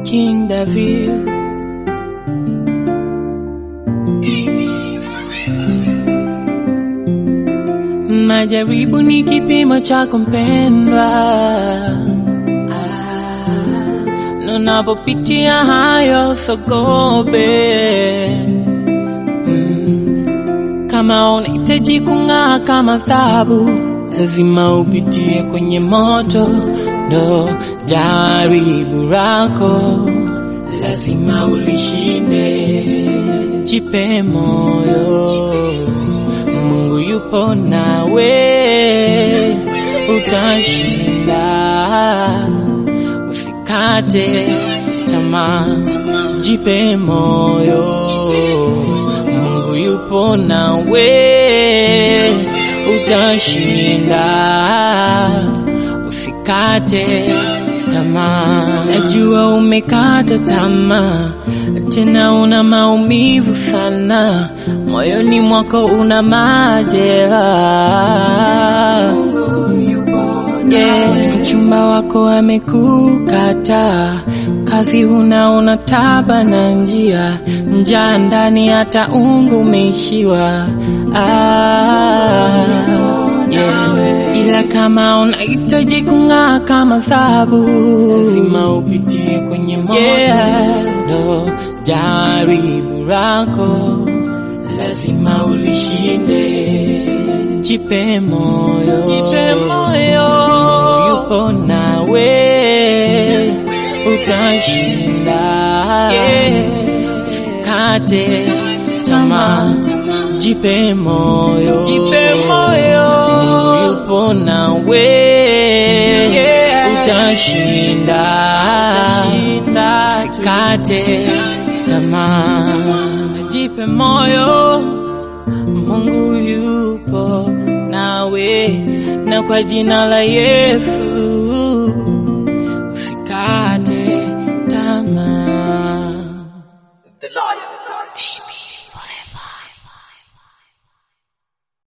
King David. Majaribu ni kipimo chako mpendwa, na unapopitia hayo sogope. Mm. Kama unahitaji kung'aa kama dhahabu, lazima upitie kwenye moto, ndo jaribu lako lazima ulishinde. Jipe moyo, Mungu yupo nawe, utashinda. Usikate tamaa, jipe moyo, Mungu yupo nawe, utashinda. Usikate tamaa, najua umekata tamaa, tena una maumivu sana, moyoni mwako una majeraha. Yeah, mchumba wako amekukata, kazi huna, una taba na njia, njaa ndani, hata ungu umeishiwa. Ah, yeah. Ila kama unahitaji kung'aa kama dhahabu, lazima upitie kwenye moto, yeah. Ndo jaribu lako lazima ulishinde. Jipe moyo, jipe moyo, Mungu yupo nawe, utashinda. Usikate tamaa, jipe moyo, jipe moyo, Mungu yupo nawe, utashinda. Usikate tamaa, jipe moyo Mungu yupo nawe, na kwa jina la Yesu